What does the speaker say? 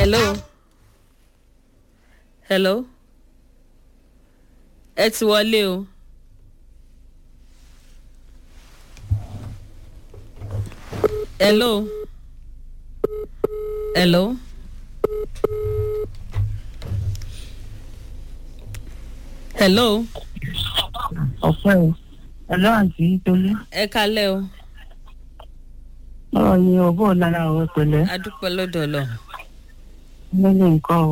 hello hello ẹ ti wọlé o. hello hello hello ọ̀pẹ́ o ẹ̀lọ́ àǹtí tolú ẹ kalẹ́ o ọ̀rọ̀ yìí ọ̀bọ̀ lára ọ̀rọ̀ pẹ̀lẹ́ adúpẹ́ lọ́dọ̀ ọlọ́run. lórí nǹkan o